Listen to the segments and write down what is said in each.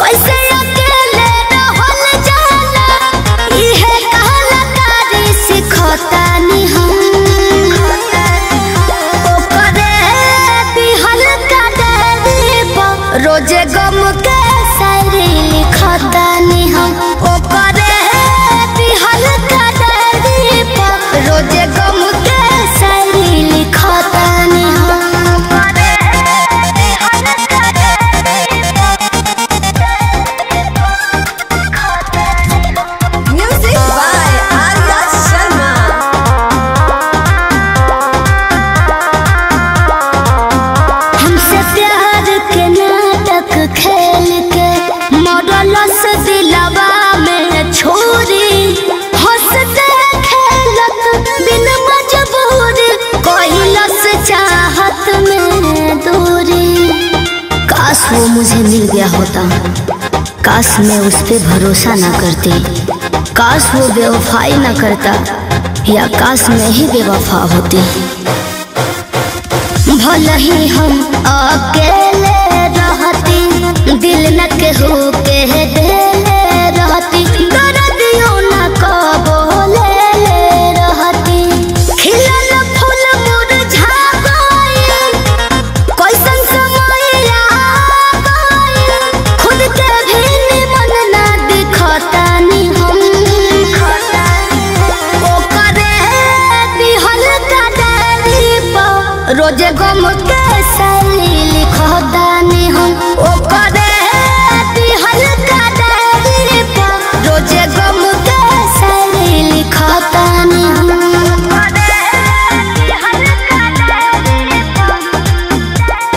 कैसे अकेले रहल जाला इहे कहला कारी सिखतानी हम ओकरे दिहल का डायरी पर रोजे गम के शायरी लिखतानी हम ओकरे दिहल का डायरी पर रोजे गम के शायरी लिखतानी हम ओकरे दिहल का Music by Arya Sharma. हमसे प्यार के नाटक खेल के मॉडलस दिलवा में छोरी हंसते खेलत बिन मजबूरी कोइलस चाहत में दूरी काश वो मुझे मिल गया होता काश मैं उस पे भरोसा ना करती काश वो बेवफाई ना करता या काश मैं ही बेवफा होती भले ही हम अकेले रहती दिल न केहू के देले रहती दर्दियों न कबो ले ले रहती खिलल फूल मुरझा गइल कैसन समय आ गइल खुद के भी निमन ना दिखतानी हम ओकरे दिहल का डायरी पर रोजे गम के शायरी लिखतानी हम ओकरे दिहल का डायरी पर रोजे गम के शायरी लिखतानी हम ओकरे दिहल का डायरी पर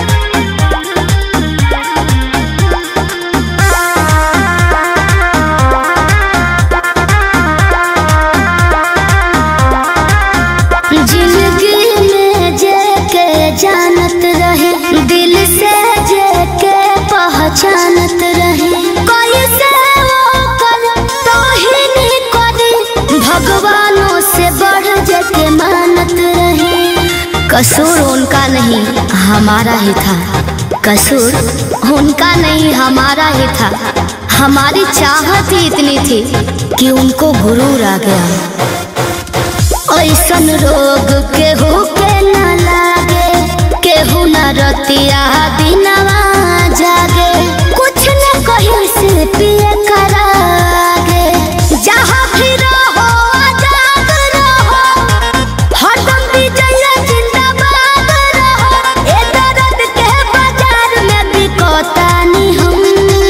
जिंदगी में जे के जानत रहे दिल से जे के पहचानत रहे कोई से वो कर तो ही नहीं करे भगवानों से बढ़ जे के मानत रहे कसूर उनका नहीं हमारा ही था कसूर उनका नहीं हमारा ही था हमारी चाहत ही इतनी थी कि उनको गुरूर आ गया ऐसन रोग केहू के न लागे केहू न रतिया दिनवा जागे कुछ न कहीं से पिए करागे जहाँ भी रहो आजाद रहो हरदम विजय जिंदाबाद रहो ए दर्द के बाजार में बिकतानी हम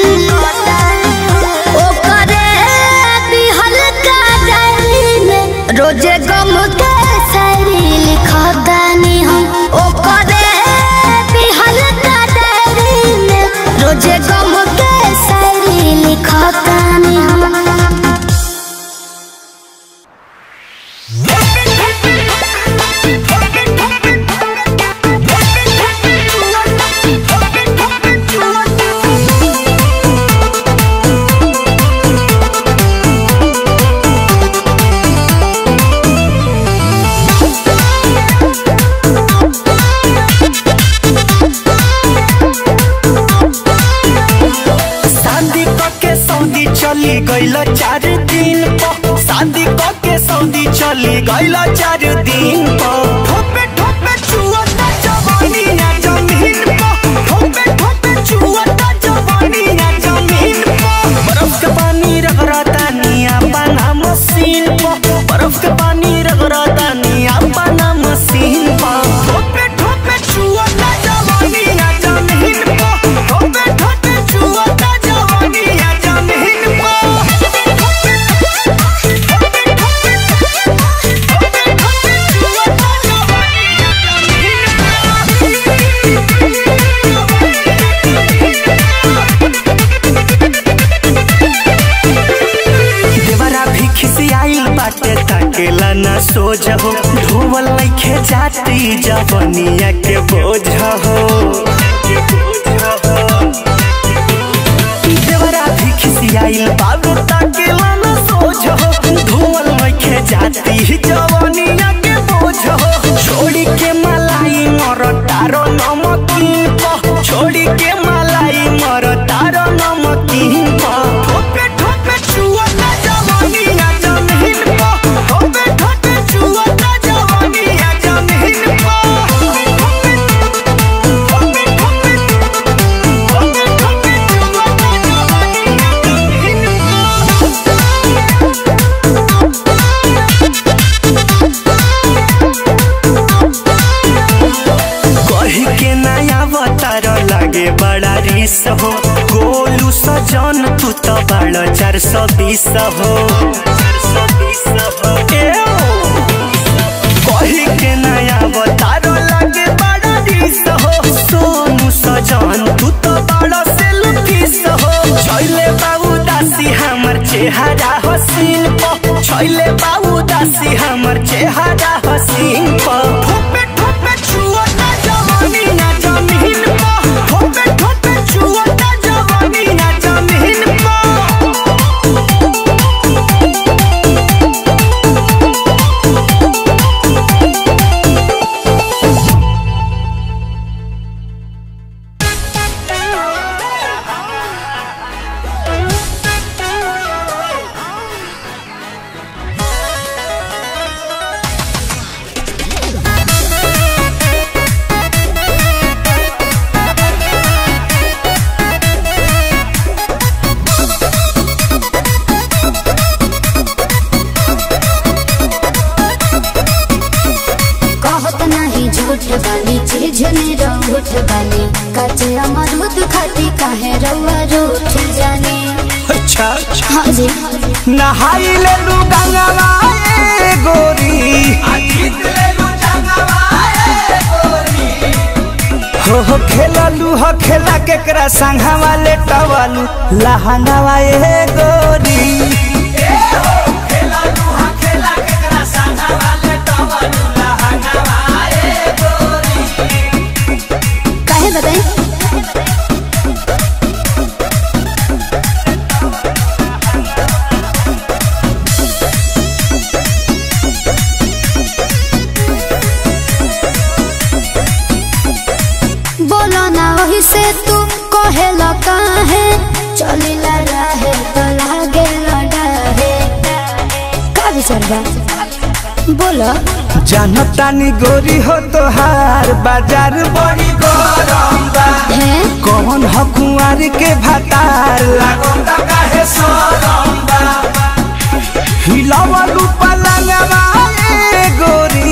ओकरे दिहल का डायरी में रोजे गम के शायरी लिखतानी हम ओकरे दिहल का डायरी में रोजे गम के शायरी लिखतानी हम शादी के सऊदी चली गईल चार दिन पर शादी के सऊदी चली गईल चार दिन पर ठोपे ठोपे चुअता जवानी ना जमीन पर ठोपे ठोपे चुअता जवानी ना जमीन पर बर्फ के पानी रगड़ता निया बना मशीन पर बर्फ के पानी रगड़ता निया बना मशीन पर ठोपे ठोपे चुअता जवानी ना जमीन पर ठोपे ठोपे चुअता जवानी ना जमीन पर देवरा भी खिसियाइल बाटे ताकेला ना सोझ हो धोवल लइखे जाती जवनिया के बोझ हो देवरा भी खिसियाइल बाबू ताकेला ना सोझ हो धोवल लइखे जाती जवनिया के बोझ हो छोड़ी के मलाई मर तारो नमकीन को छोड़ी के मलाई मर तारो नमकीन बाड़ चार सौ बीस हो एओ, कही के नया बतारो लगे बड़ा दिस हो सोनू सजन तू तो बड़ा सेल्फिस हो छैले बाबू दासी हमर चेहरा हसीन प छैले बाबू दासी हमर चेहरा हसीन प ठोपे ठोपे छुआ ना जवानी ना जमीन प ठोपे ठोपे छुआ ना जवानी ना जमीन प कहत नहीं झूठ बानी चीज ने रूठ बानी कचे अमरूद खाती काहे रउआ रूठ जानी अच्छा हाँ जी नहाई ले लू गंगवा ए गोरी हो हो खेललू हो खेला केकरा संघवा ले टवालू लहंगावा ए गोरी काहे बताई बोलो ना वही से तू कहेला काहे चलिला रहे तो लागे लड़ाहे का विचार बा बोलो जानतानी गोरी हो तोहार बाजार बड़ी गरम बा है कौन हो कुंवर के भतार लागोता काहे सरम बा हिलावलू पलंगवा ए गोरी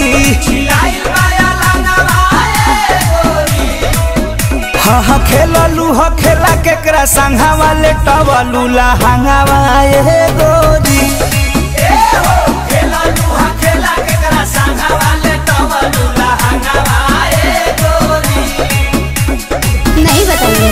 हाँ हाँ खेललू हो खेला केकरा संघावा ले टवलू लहंगावा ए गोरी नहीं बताइए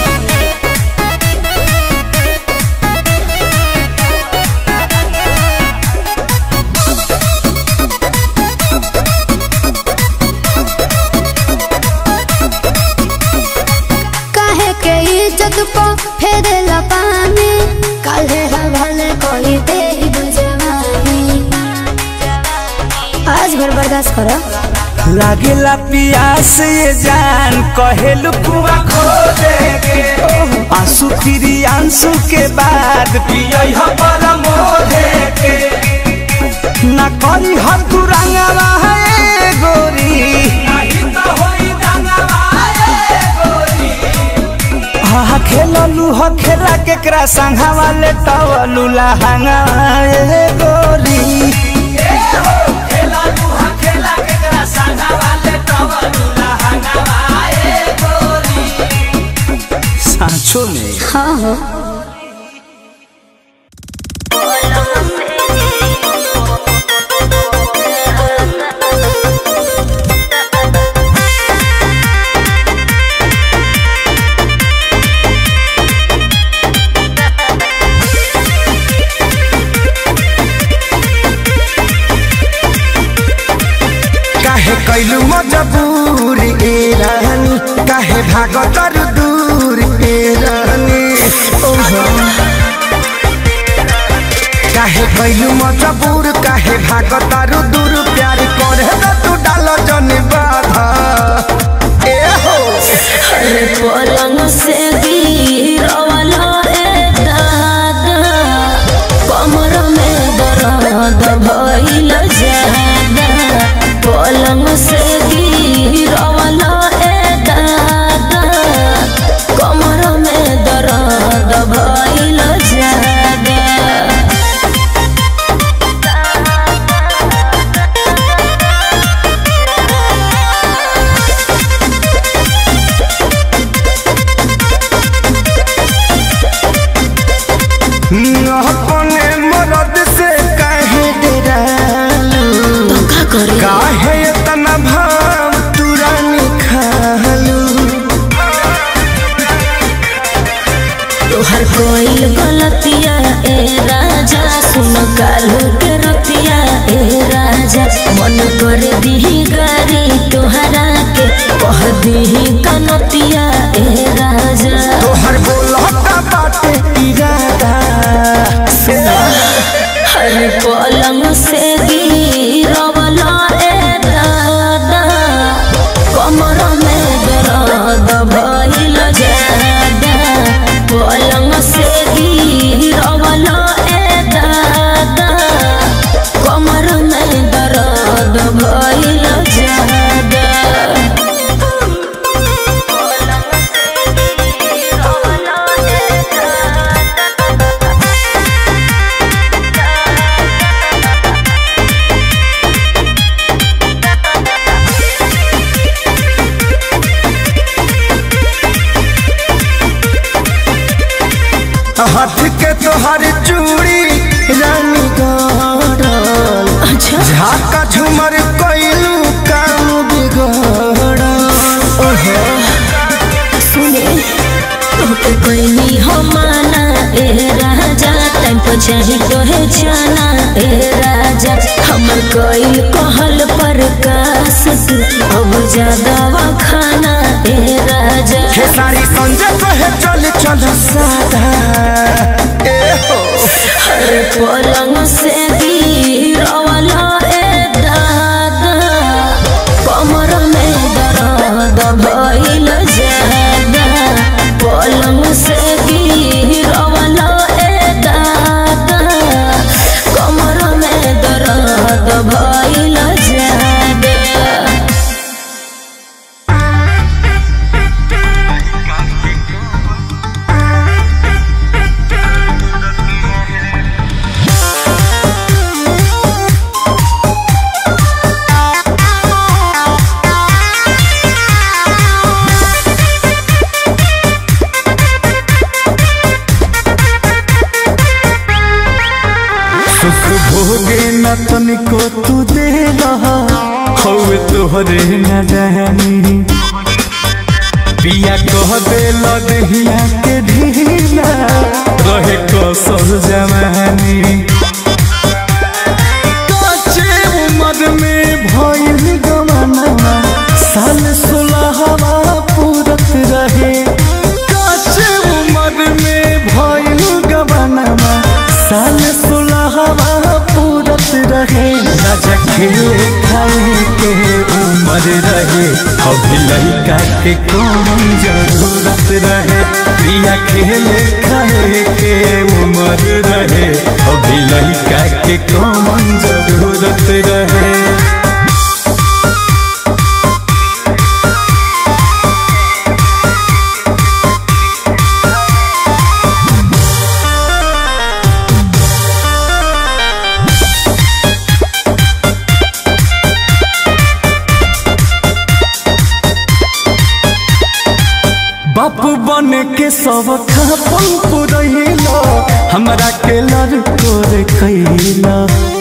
काहे के इज्जत को फेरे पानी काले हवाले कोई दे बुझवानी आज भर बर्दाश्त करो लागेला पियास ये जान कहेलू कुआ खो देगे आंसू फिरी आंसू के बाद पियई हो परम के ना करी हर तू रंगवा है गोरी हाँ खेललू हो खेला केकरा संघावा ले टवलू लहंगा ए गोरी सांचो में हाँ हो काहे कैलू मजबूर ए रानी काहे भागतर दूर ए रानी ओहो काहे कैलू मजबूर काहे भागतर दूर प्यार करे त तू डाल जन बाधा ए हो पलंग से गिरवला रे दादा कमर में दर्द भइल जादा पलंग से गिरवला रे दादा कमर में दर्द भइल जादा अपने मरद से काहे डरालू तो का करे काहे इतना भाव तुरानी खालू तोहर कोई गलतिया ए राजा सुन कालू के रतिया ए राजा मन कर दीही गारी तोहरा के कह दीही कनतिया ए राजा तोहर बोलता बाटे इरादा हर पलंग से गिरवला ए दादा कमर में दर्द भइल जादा पलंग से गिरवला ए दादा कमर में दर्द भइल जादा पलंग से गिरवला ए दादा हाथ के तोहर चूड़ी रानी गड़ल अच्छा झाका झुमर कइलू काम बिगड़ल ओहो सुने तोके कोई हो माना ए राजा टाइम पर चाहे तो है जाना ए राजा हमर कोई कहल पर कास तू अब ज्यादा खाना ए राजा हे सारी संजय कहे चल चल सादा ए हो हर पलंग से गिरवला ए दादा कमर में दर्द भइल जादा पलंग से गिरवला ए दादा कमर में दर्द भइल जादा सुख भोगे न तनिको तू दे रहा हवे तोहरे न रहनी पिया कह दे लदहिया के ढीला रहे कसर जवानी काचे उम्र में भइल गमना साल सोलहवा पूरत रहे काचे उम्र में भइल गमना साल सोलहवा पूरत रहे राजा खेले खाए के उम्र रहे अभी लड़का के कौन जरूरत रहे प्रिया खेले खाए के उम्र रहे अभी लड़का के कौन जरूरत रहे बापू बन के सब खापन पुरैला हमरा के लड़को रे कैला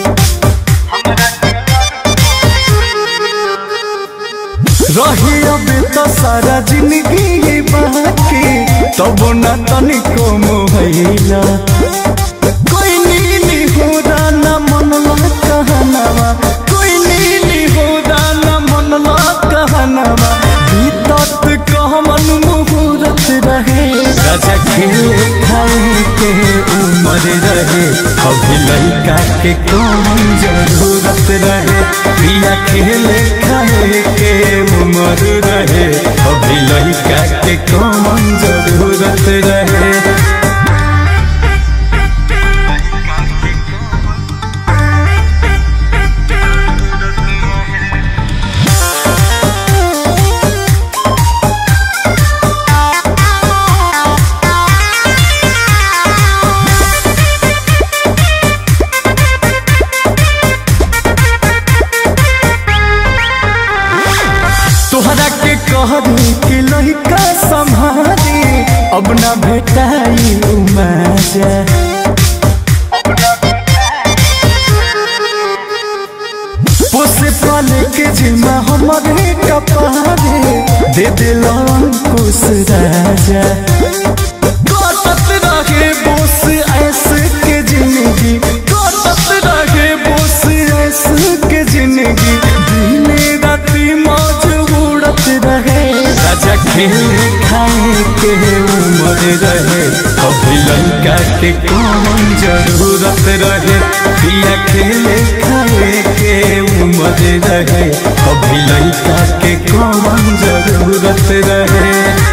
रही अब तो सारा जिंदगी ये बाकी तब न तनिको मोहैला कोई नीली हो ना मनला कहनावा कोई नीली हो ना मनला कहनावा बीतत कहमन मुहूर्त रहे राजा खेले खाए के उम्र रहे अभी लड़का के कौन जरूरत रहे प्रिया खेले खाए के उम्र रहे अभी लड़का के कौन जरूरत रहे तोहरा के कहरी कि लड़का संभारी अब ना भेटाई मजा हमरे कपारे दे दिल अंकुश राजा कटत रहे बोस ऐसे के जिंदगी कटत रहे बोस ऐसे के जिंदगी दिने राती मौज उड़त रहे राजा खेले खाए के उम्र रहे अभी लड़का के कौन जरूरत रहे पिया खेले खाए के उम्र रहे अभी लड़का के कौन जरूरत रहे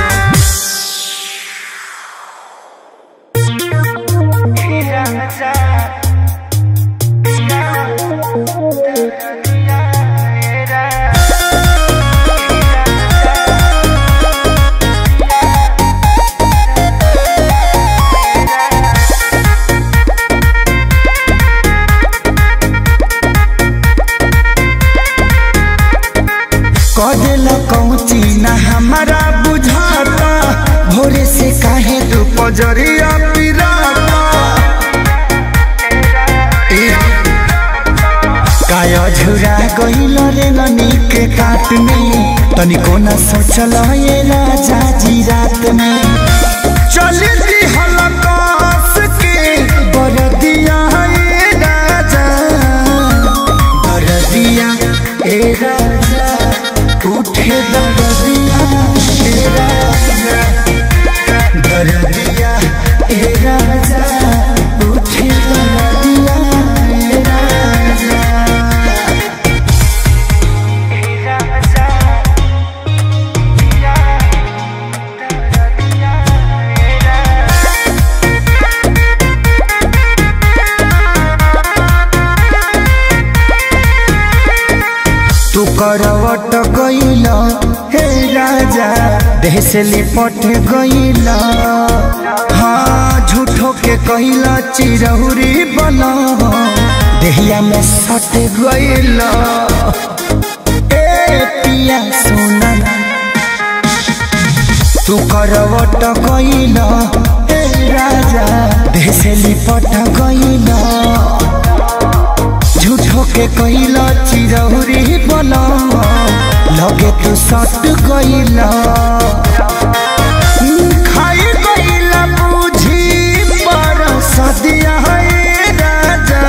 कदेला कौची ना हमारा बुझाता भोरे से काहे तू पजरिया पिराता ए, काया झुरा गइल रे ननी के काट में तनिको न सोचल ये राजा जी रात में चल दी हलकास के बरदिया ए राजा बरदिया ए राजा उठे दरदिया ए राजा दरदिया ए राजा उठे दरदिया ए राजा तू करवट गइल हे राजा देह से लिपट गइल हाँ झूठो के कइल चिरहुरी बन देहिया में सट गइल ए पिया सोना तू करवट गइल हे राजा देह से लिपट गइल झूठो के कइला चिरौरी बना लगे तू सट गइला खाई गइला बुझी पर सदिया है राजा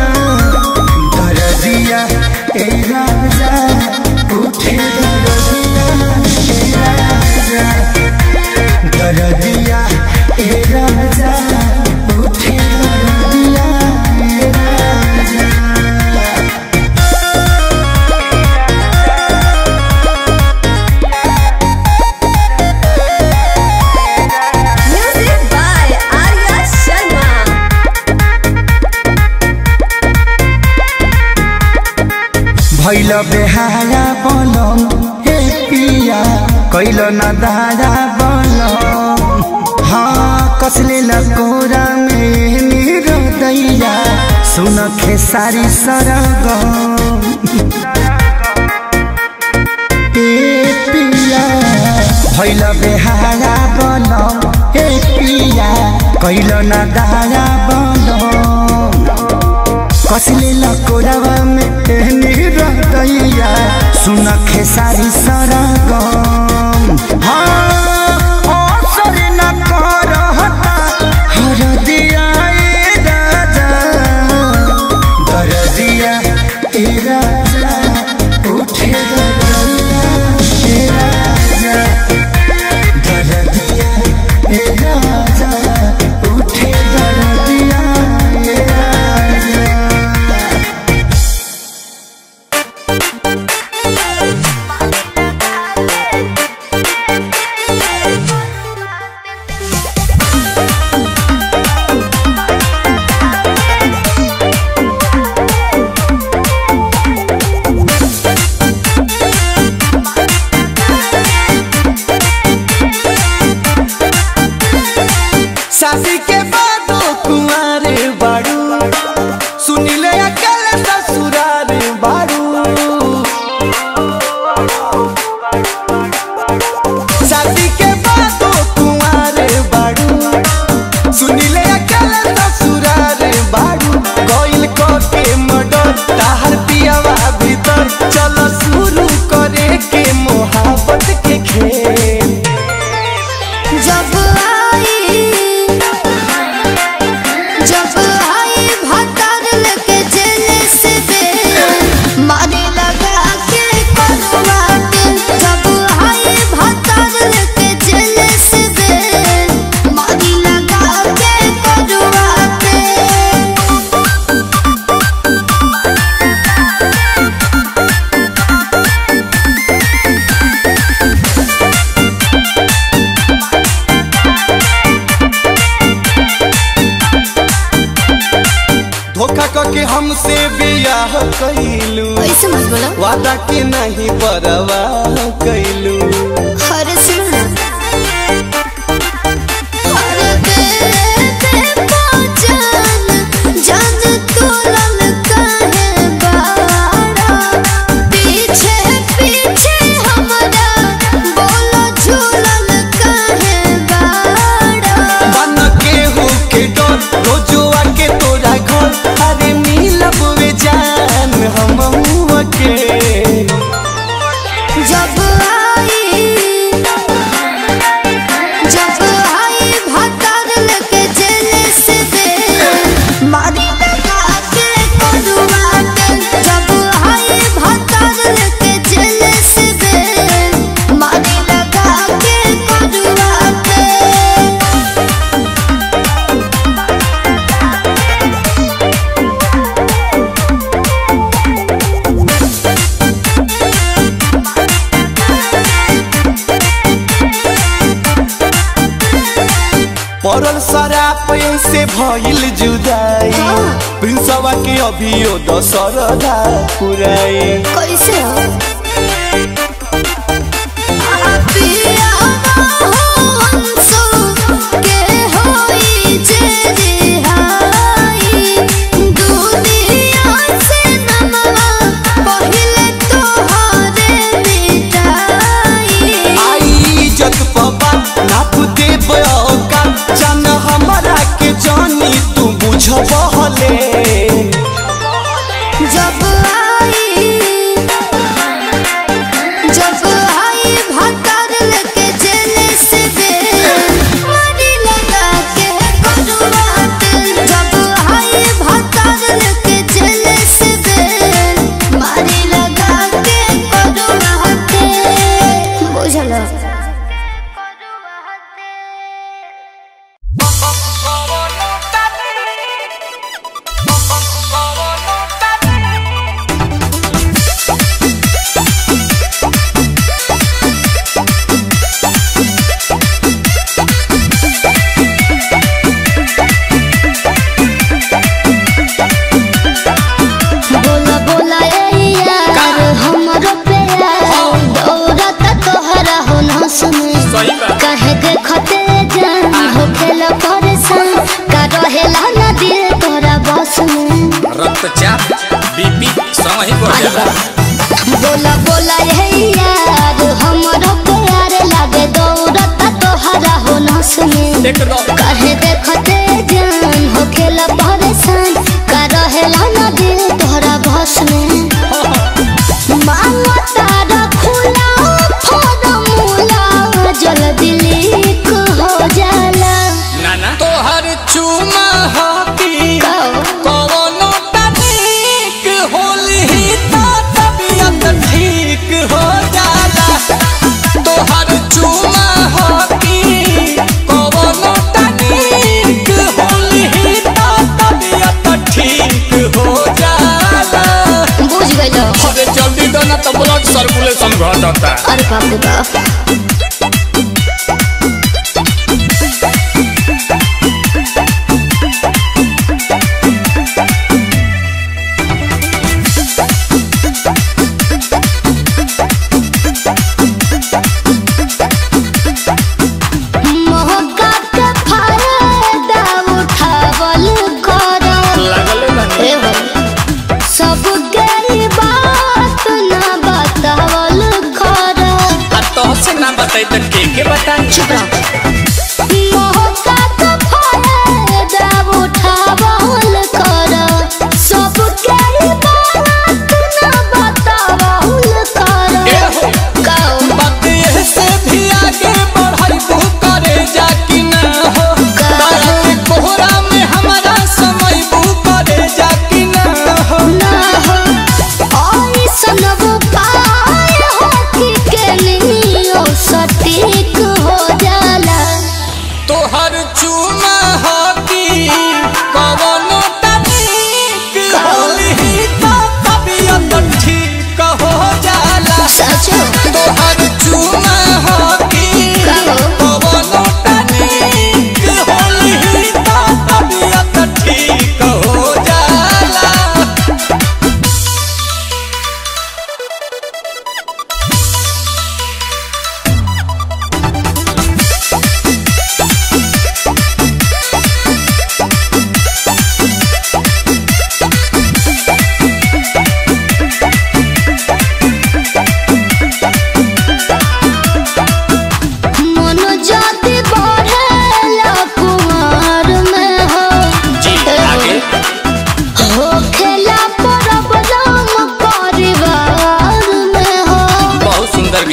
दरदिया ए राजा उठे दरदिया ए राजा दरदिया ए राजा उठे दरदिया ए राजा Music by Arya Sharma. भैल बेहारा बनम हे पिया कैल न दारा बनम हाँ कसले लकोरा में मेरो दैया सुन खेसारी सरगम ए पिया भैल बेहारा बनम हे पिया कैल न दारा बनम कसले लकोरावा में एहनी रहतैया सुन खेसारी सरगम हाँ असर न करहता हरदिया ए राजा दरदिया ए राजा उठे दरदिया ए राजा दरदिया ए राजा उठे दरदिया ए राजा Thank के हमसे बियाह कैलू ऐसे मत बोलो वादा के नहीं परवाह कैलू अरे सुनो अरे बेटे पहचान जान तोलन काहे बाड़ा पीछे पीछे हमरा बोलो झूलन काहे बाड़ा बन के हो के डर रोजुआ के तोरा घर अरे मिलब वे जान हम के जब आई जब आई भतर लेके जेल से दे मारी लगा के करुआ के जब आई भतर लेके जेल से दे मारी लगा के करुआ के पड़ल शराब से भइल जुदाई प्रिंसवा के अभियो दशरदा पुराई कैसे हो पिया हंसो के होई जे रिहाई दुनिया से नमवा पहिले तोहरे मिटाई आई इज्जत पबा नाप दे बका जान हमरा के जानी तू बुझबहले जब आई जब आई भतर लेके जेल से दे मारी लगा के करुआ के जब आई भतर लेके जेल से दे मारी लगा के करुआ के बुझलो बोला बोला ए यार हमरो प्यार दौड़त तोहरा हो न सुने कहे देखते जान हो खेला परेशान का रहेला ना दिल तोरा बस में रक्तचाप बीपी सब ही बढ़ जाला बोला बोला ए यार हमरो प्यार लागे दौड़त तोहरा हो न सुने एकदम कहे देखते जान हो खेला परेशान का रहेला ना दिल तोहरा बस में मांगता रखुला फॉर्मूला जल्दी लीक हो जाला नाना तोहर चुमा हाथी कवनो तनिक होली तो तबियत ठीक हो जाला तोहर चुमा हाथी कवनो तनिक होली तो तबियत ठीक हो जाला बुझ गइलो अरे जल्दी दो ना तो ब्लड सर्कुलेशन घटता अरे बाप रे बाप मौका के फायदा उठावल करो लागले बानी ए हो सब गई बात ना बतावल करो आ तो से ना बताई तो के के बताई चुप रहो मौका के फायदा उठावल करो सब गई बात ना बतावल ए करो हो कहो बात ये से भी आगे बढ़ाई तू करे जा कि ना हो तारा के कोहरा में हमारा समय बू करे जा कि ना हो ना हो ऐसन उपाय हो कि के लियो सटीक हो जाला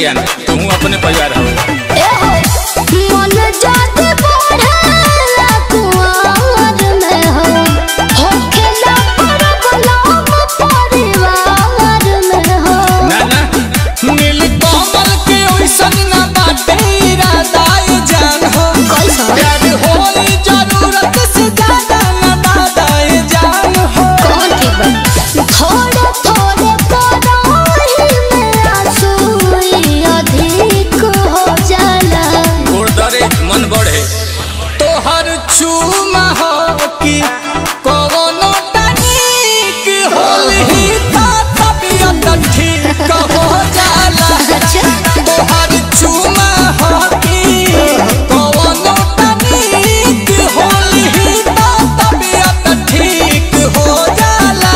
ज्ञान तू अपने परिवार हो एहो मन जाति बढ़ेला कुंवर में हो होखेला परबलाम परिवार में हो ना ना नील कमल के ओइसन ना बाटे इरादा ये जान हो कैसा? प्यार होई जरूरत से ज्यादा ना दादा ये जान हो कौन ठीक बा थोड़े थोड़े पराही में आंसू अधिक हो जाला गोड़ दरे मन बढ़े तोहर चूमा हो कि कवनो तनिक होलही ता तबियत ठीक हो जाला अच्छा तोहर चूमा हो कि कवनो तनिक होलही ता तबियत ठीक हो जाला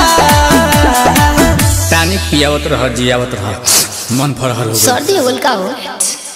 तानी पियावत रह जियावत रह मन फरहर हो गइल। सर्दी होल का हो